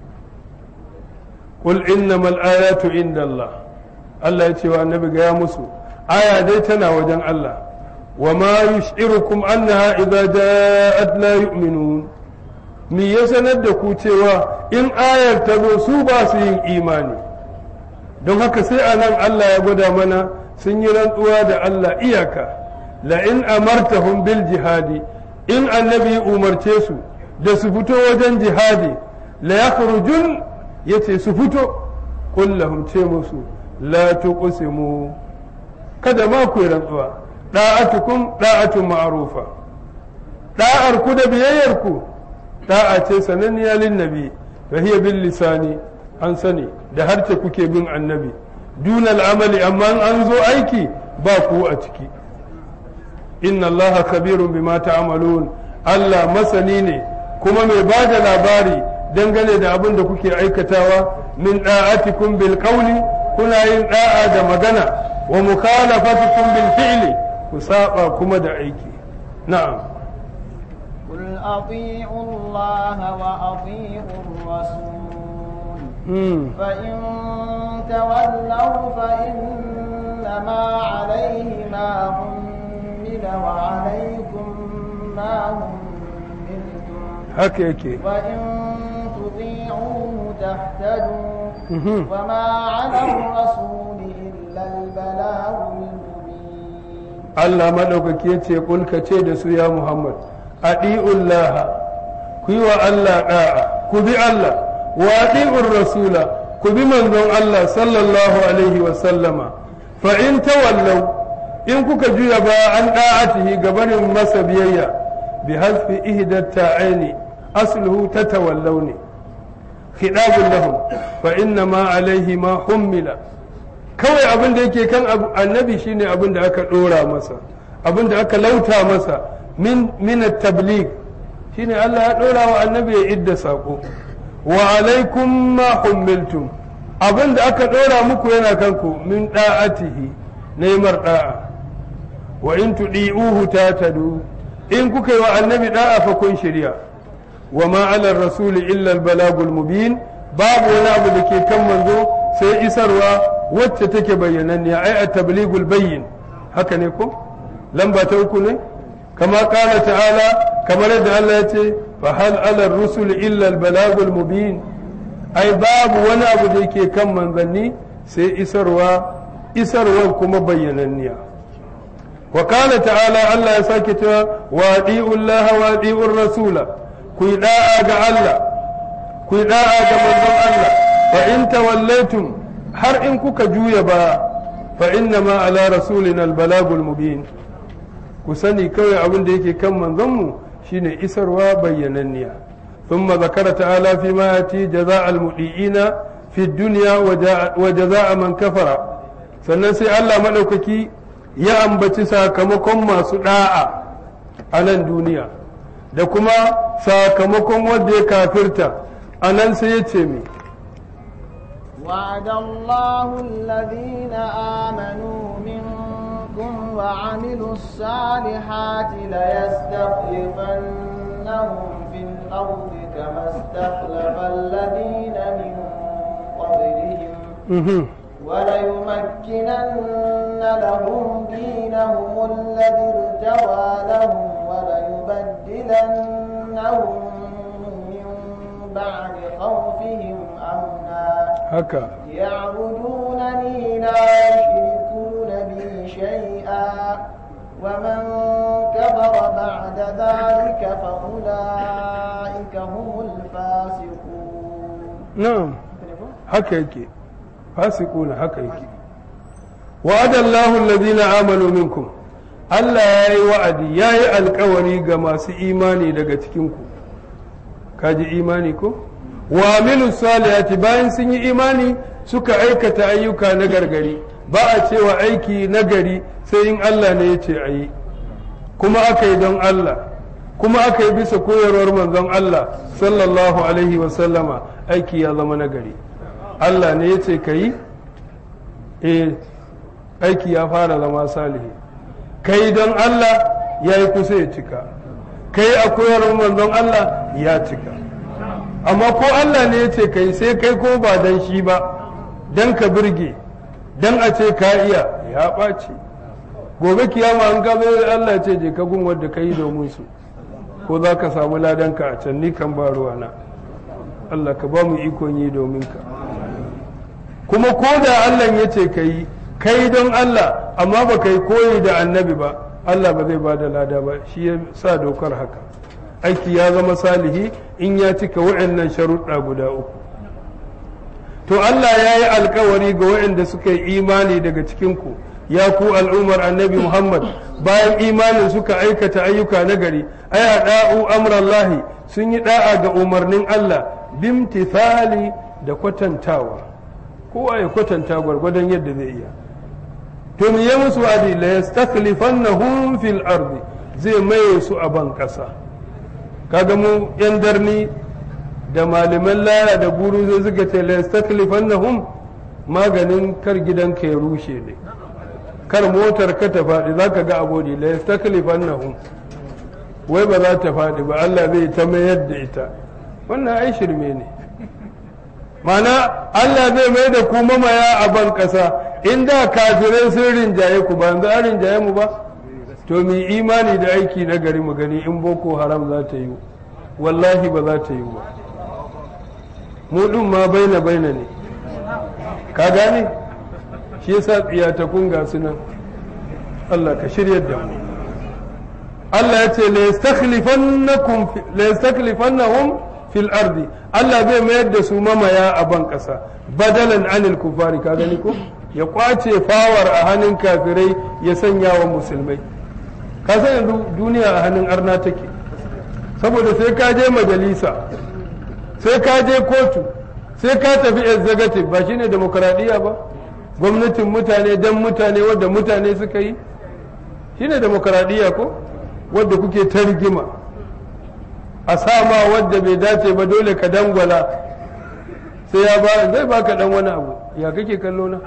qul innamal ayatu inda Allah Allah ya ce wa annabi ga ya musu aya dai tana wajen Allah wa ma yush'irukum annaha idza ja'at la yu'minun me ya sanar da ku cewa in ayar ta zo su ba su yin imani don haka sai a nan Allah ya gwada mana sun yi rantsuwa da Allah iyaka la in amartahum bil jihadi in annabi umarce su da su fito wajen jihadi la yakhrujun yace su fito qul lahum ce musu la tuqsimu kada ma ku rantsuwa da'atukum da'atun ma'rufa da'ar ku da biyayyar ku da'a ce sananniya lin nabi fa hiya bil lisani an sani da harce kuke bin annabi dunal amali amma an zo aiki ba ku a ciki inna Allah kabirun bima ta'malun Allah masani ne kuma mai ba da labari dangane da abin da kuke aikatawa min da'atikum bil qawli kuna yin da'a da magana wa mukhalafatukum bil fi'li ku saba kuma da aiki na'am قل أطيعوا الله وأطيعوا الرسول mm. فإن تولوا فإنما عليه ما حمل وعليكم ما حملتم haka yake وإن تطيعوه تهتدوا Mhm. وما على الرسول إلا البلاغ المبين Allah maɗaukaki ya ce kulka ce da su ya Muhammad adi'ullaha ku yi wa Allah ɗa'a ku bi Allah wa adi'ur rasula ku bi manzon Allah sallallahu alaihi wa sallama fa in tawallau in kuka juya ba an da'atihi gabanin masa biyayya bi hasfi ihdat ta'aini asluhu tatawallau ne khidabun lahum fa inna ma alaihi ma hummila kawai abin da yake kan abu- annabi shine abin da aka dora masa abin da aka lauta masa min min at-tabligh shine Allah ya dora wa annabi ya idda sako wa alaikum ma hummiltum abin da aka dora muku yana kanku min da'atihi neymar da'a wa in tudi'uhu tatadu in kuka yi wa annabi da'a fa kun shirya wa ma ala rasuli illa al-balagul mubin babu wani abu da ke kan manzo sai isarwa wacce take bayyananniya ai at-tablighul bayyin haka ne ko lamba ta uku ne kama qala ta'ala kamar yadda Allah ya ce fa hal ala rusuli illa al-balagul mubin ai babu wani abu da yake kan manzanni sai isarwa isarwa kuma bayyananniya wa qala ta'ala Allah ya sake cewa wa adi'ullaha wa adi'ur rasula ku yi da'a ga Allah ku yi da'a ga manzon Allah fa in tawallaitum har in kuka juya ba fa inna ma ala rasulina albalagul mubin ku sani kawai abin da yake kan manzon mu shine isarwa bayyananniya thumma zakara ta'ala fi ma yati jaza'al mudiina fi dunya wa jaza'a man kafara sannan sai Allah madaukaki ya ambaci sakamakon masu da'a a nan duniya da kuma sakamakon wanda ya kafirta a nan sai ya ce mi وعد الله الذين آمنوا منكم وعملوا الصالحات ليستخلفنهم في الأرض كما استخلف الذين من قبلهم Mhm. وليمكنن لهم دينهم الذي ارتوى لهم وليبدلنهم من بعد خوفهم أمنا haka يعبدونني لا يشركون بي شيئا ومن كفر بعد ذلك فأولئك هم الفاسقون na'am haka yake fasiquna haka yake wa'adallahu alladhina amanu minkum Allah ya yi wa'adi ya yi alkawari ga masu imani daga cikinku kaji imani ko wa amilu salihati bayan sun yi imani suka aikata ayyuka na gargari ba a cewa aiki na gari sai in Allah ne ya ce a yi kuma aka yi don Allah kuma aka yi bisa koyarwar manzon Allah sallallahu alaihi wasallama aiki ya zama na gari Allah ne ya ce ka yi eh aiki ya fara zama salihi kai don Allah ya yi kusa ya cika kai a koyarwar manzon Allah ya cika amma ko Allah ne ya ce kai sai kai ko ba dan shi ba dan ka birge dan a ce ka iya ya ɓaci gobe kiyama an ka zo Allah ya ce je ka gun wanda ka yi domin su ko za ka samu ladanka a can ni kan ba ruwana Allah ka ba mu ikon yi domin ka kuma ko da Allah ya ce ka yi kai don Allah amma ba kai koyi da annabi ba Allah ba zai ba da lada ba shi ya sa dokar haka aiki ya zama salihi in ya cika wa'annan sharuɗa guda uku to Allah ya yi alkawari ga waɗanda suka yi imani daga cikinku ya ku al'ummar annabi Muhammad bayan imanin suka aikata ayyuka na gari ay da'u amrallahi sun yi da'a ga umarnin Allah bimtithali da kwatantawa kowa ya kwatanta gwargwadon yadda zai iya to me ya musu adi la yastakhlifannahum fil ardi zai maye su a ban kasa kaga mu yan darni da malaman laya da guru zai suka ce la yastaklifannahum maganin kar gidanka ya rushe ne kar motar ka ta faɗi za ka ga abodi la yastaklifannahum wai ba za ta faɗi ba Allah zai ta mayar da ita wannan ai shirme ne mana Allah zai mai da ku mamaya a ban ƙasa in da kafirai sun rinjaye ku ba yanzu an rinjaye mu ba to mu imani da aiki na gari mu gani in boko haram za ta yi wallahi ba za ta yi ba mu ɗin ma baina baina ne ka gane shi yasa tsiyatakun ga su nan Allah ka shirya da mu Allah ya ce la yastakhlifannahum fil ardi Allah zai mayar da su mamaya a ban ƙasa badalan anil kufari ka gani ko ya kwace fawar a hannun kafirai ya sanya wa musulmai ka san yanzu duniya a hannun arna take saboda sai ka je majalisa sai ka je kotu sai ka tafi executive ba shine demokradiyya ba gwamnatin mutane dan mutane wadda mutane suka yi shine demokradiyya ko wadda kuke ta rigima a sama wadda bai dace ba dole ka dangwala sai ya ba zai baka dan wani abu ya kake kallo na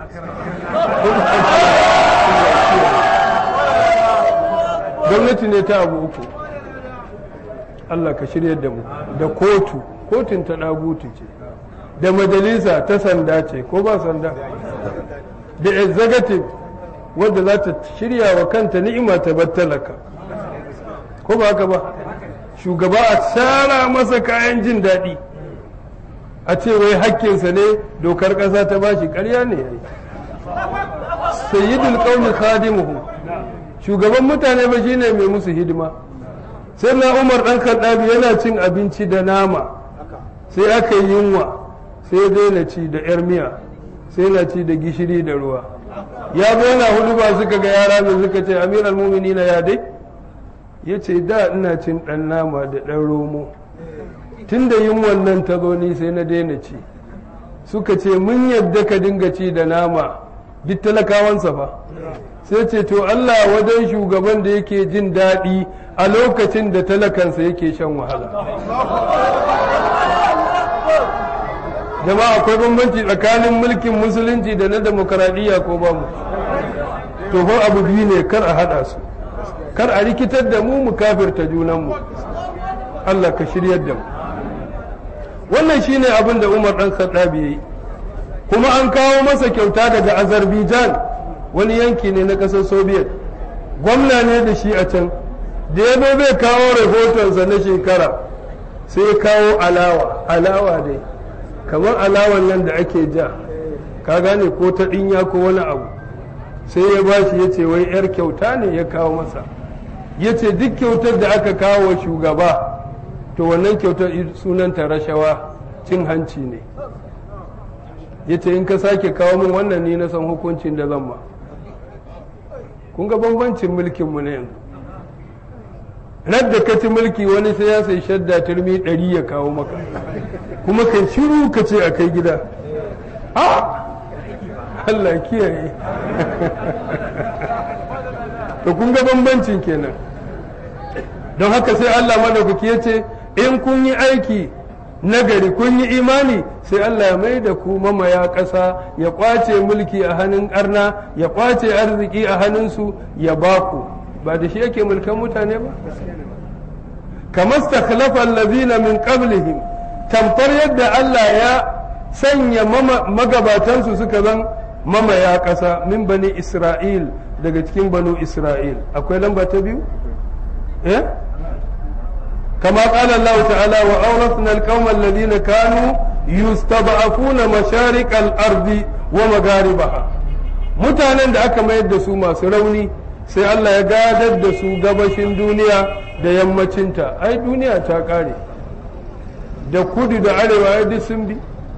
gwamnati ne ta abu uku Allah ka shirya da mu da kotu kotun ta ɗagutu ce da majalisa ta sanda ce ko ba sanda da executive wadda za ta shirya wa kanta ni'ima ta battalaka ko ba haka ba shugaba a tsara masa kayan jin daɗi a ce wai hakkinsa ne dokar ƙasa ta bashi ƙarya ne ya yi sayyidul qaumi khadimuhu shugaban mutane ba shine mai musu hidima sai na umar ɗan kaddabi yana cin abinci da nama sai aka yi yunwa sai daina ci da yar miya sai na ci da gishiri da ruwa ya zo yana hudu ba suka ga yara mai suka ce amiral muminina ya dai ya ce da ina cin ɗan nama da ɗan romo tun da yin wannan ta zo ni sai na daina ci suka ce mun yadda ka dinga ci da nama duk talakawansa fa sai ce to Allah wajen shugaban da yake jin daɗi a lokacin da talakansa yake shan wahala jama'a akwai bambanci tsakanin mulkin musulunci da na demokaradiyya ko ba mu to fa abu biyu ne kar a haɗa su kar a rikitar da mu mu kafirta junanmu Allah ka shiryar da mu wannan shine abin da Umar dan Khattab yayi kuma an kawo masa kyauta daga Azerbaijan wani yanki ne na ƙasar Soviet gwamna ne da shi a can da ya zai kawo rahotonsa na shekara sai ya kawo alawa alawa dai kamar alawan nan da ake ja ka gane ko ta ɗinya ko wani abu sai ya ba shi ya ce wai 'yar kyauta ne ya kawo masa ya ce duk kyautar da aka kawo shugaba to wannan kyautar sunanta rashawa cin hanci ne ya ce in ka sake kawo min wannan ni na san hukuncin da zan ma kun ga bambancin mulkinmu na yanzu radda ka ci mulki wani sai ya sai shadda turmi ɗari ya kawo maka kuma kan shiru ka ce a kai gida a Allah kiyaye to kun ga bambancin kenan don haka sai Allah madaukaki ya ce in kun yi aiki nagari kun yi imani sai Allah ya mai da ku mamaya ƙasa ya ƙwace mulki a hannun arna ya ƙwace arziki a hannunsu ya ba ku ba da shi yake mulkan mutane ba kamar stakhlafa allazina min qablihim tamfar yadda Allah ya sanya magabatansu suka zan mamaya ƙasa min bani Isra'il daga cikin banu Isra'il akwai lamba ta biyu eh كما قال الله تعالى وأورثنا القوم الذين كانوا يستضعفون مشارق الأرض ومغاربها mutanen da aka mayar da su masu rauni sai Allah ya gadar da su gabashin duniya da yammacinta ai duniya ta kare da kudu da arewa ya duk sun bi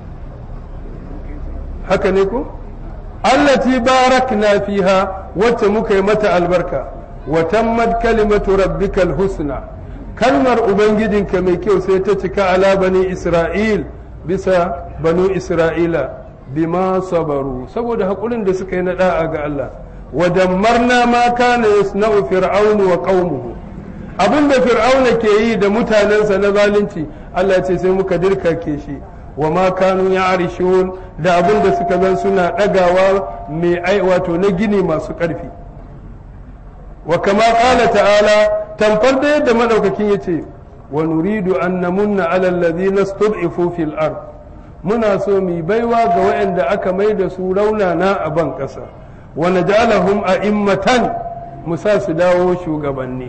haka ne ko allati barakna fiha wacce muka yi mata albarka wa tammat kalimatu rabbikal husna kalmar ubangijinka mai kyau sai ta cika ala bani isra'il bisa banu isra'ila bima sabaru saboda haƙurin da suka yi na da'a ga Allah wa dammarna ma kana yasna'u fir'aunu wa qaumuhu abin da fir'auna ke yi da mutanensa na zalunci Allah ce sai muka dirkake shi wa ma kanu ya'rishun da abin da suka zan suna ɗagawa mai ai wato na gini masu ƙarfi wa kama ƙala ta'ala tamfar da yadda madaukakin yace wa nuridu an namunna ala alladhina stud'ifu fil ard muna so mu baiwa ga waɗanda aka mai da su raunana a ban ƙasa wa naj'alahum a'immatan mu sa su dawo shugabanni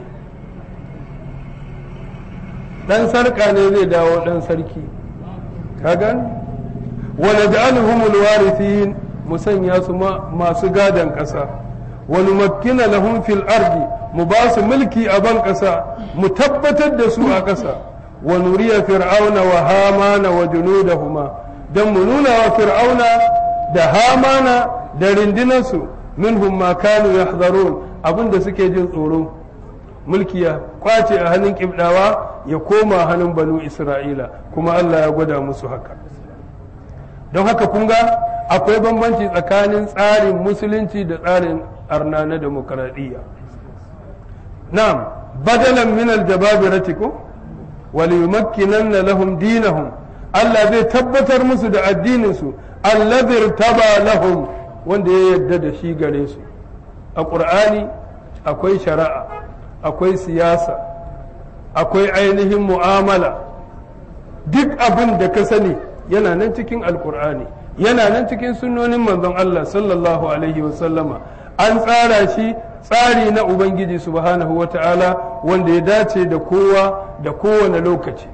dan sarka ne zai dawo dan sarki kagan wa naj'aluhum alwarithin mu sanya su masu gadan ƙasa wa numakkina lahum fil ardi mu ba su mulki a ban ƙasa mu tabbatar da su a ƙasa wa nuriya fir'auna wa hamana wa junudahuma dan mu nuna wa fir'auna da hamana da rindinansu minhum ma kanu yahdharun abinda suke jin tsoro mulki ya kwace a hannun kibdawa ya koma hannun banu isra'ila kuma Allah ya gwada musu haka don haka kun ga akwai bambanci tsakanin tsarin musulunci da tsarin arna na demokaradiyya na'am badalan min aljababirati ko waliyumakkinanna lahum dinahum Allah zai tabbatar musu da addinin su alladhi taba lahum wanda ya yarda da shi gare su a qur'ani akwai shari'a akwai siyasa akwai ainihin mu'amala duk abin da ka sani yana nan cikin alkur'ani yana nan cikin sunnonin manzon Allah sallallahu alaihi wasallama an tsara shi tsari na ubangiji subhanahu wata'ala wanda ya dace da kowa da kowane lokaci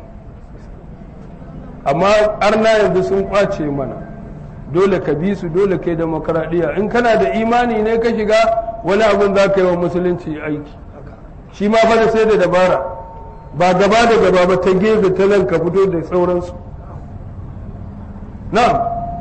amma arna yanzu sun kwace mana dole ka bi su dole kai demokradiyya in kana da imani ne ka shiga wani abin za ka yi wa musulunci aiki shi ma fa da sai da dabara ba gaba da gaba ba ta gefe ta nan ka fito da sauransu na'am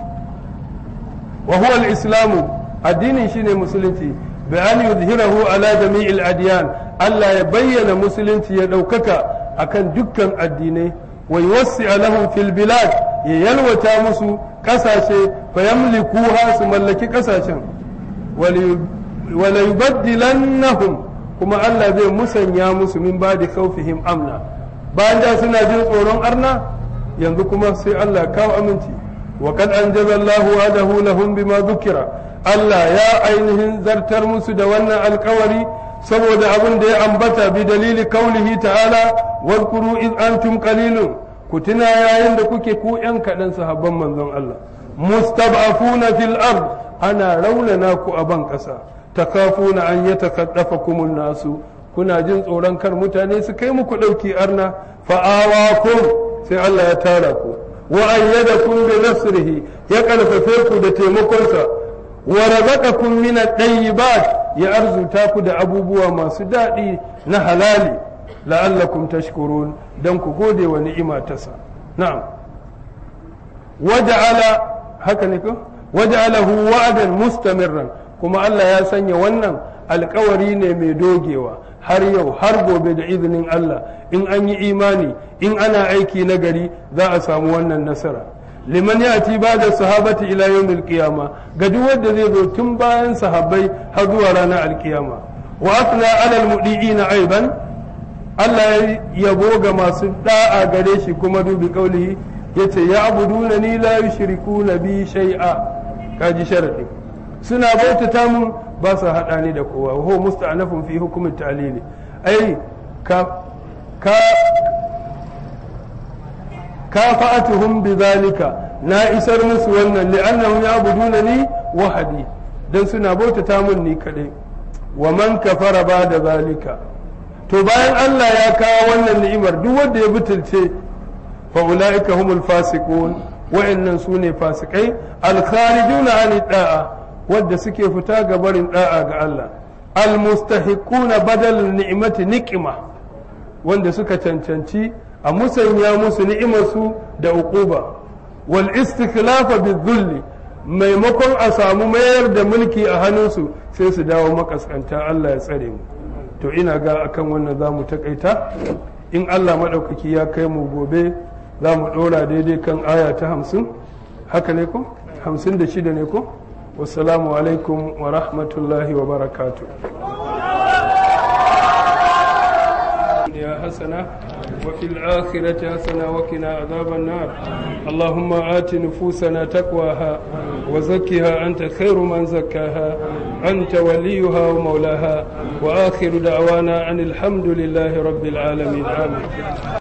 wa huwa al-islamu addinin shine musulunci bi an yuzhirahu ala jami'il adyan Allah ya bayyana musulunci ya daukaka akan dukkan addinai wa yuwassi lahum fil bilad ya yalwata musu kasashe fa yamlikuha su mallaki kasashen wala yubaddilannahum kuma Allah zai musanya musu min ba da kaufihim amna bayan da suna jin tsoron arna yanzu kuma sai Allah kawo aminci wa kad anjaza Allah wa'adahu lahum bima dhukira Allah ya ainihin zartar musu da wannan alkawari saboda abin da ya ambata bi dalili kaulihi ta'ala wadhkuru id antum qalilun ku tuna yayin da kuke ku yan kaɗan sahabban manzon Allah mustab'afuna fil ard ana raunana ku a ban ƙasa takafuna an yatakaddafakum nasu kuna jin tsoron kar mutane su kai muku ɗauki arna fa'awakum sai Allah ya tara ku wa ayyadakum bi nasrihi ya karfafe ku da taimakonsa wa razaqakum min at-tayyibat ya arzuta ku da abubuwa masu daɗi na halali la'allakum tashkurun dan ku gode wa ni'ima tasa na'am waja'ala haka ne ko waja'alahu wa'dan mustamirran kuma Allah ya sanya wannan alkawari ne mai dogewa har yau har gobe da izinin Allah in an yi imani in ana aiki na gari za a samu wannan nasara liman ya ci ba da sahabati ila yawmil qiyama ga duk wanda zai zo tun bayan sahabbai har zuwa ranar alkiyama wa asna ala almudiina aiban Allah ya yabo ga masu da'a gare shi kuma dubi kaulihi yace ya abuduna ni la yushrikuna bi shay'a kaji sharadi suna bautata mun ba su haɗa ni da kowa wa huwa musta'nafun fi hukumin ta'lili ai ka ka kafa'atuhum bidhalika na isar musu wannan li'annahum ya'buduna ni wahadi dan suna bautata mun ni kadai wa man kafara ba da zalika to bayan Allah ya kawo wannan ni'imar duk wanda ya butulce fa ulaika humul fasiqun wa'annan sune fasikai al-kharijuna an da'a wadda suke fita ga barin da'a ga Allah almustahiquna badal ni'mati niqma wanda suka cancanci a musanya musu ni'imarsu da uquba wal istikhlafa bizulli maimakon a samu mayar da mulki a hannunsu sai su dawo makaskanta Allah ya tsare mu to ina ga akan wannan za mu takaita in Allah maɗaukaki ya kai mu gobe za mu ɗora daidai kan aya ta hamsin haka ne ko hamsin da shida ne ko والسلام عليكم ورحمة الله وبركاته يا حسنة حسنة وفي الآخرة حسنة وقنا عذاب النار اللهم آت نفوسنا تقواها وزكها أنت خير من زكاها أنت وليها ومولاها وآخر دعوانا أن الحمد لله رب العالمين آمين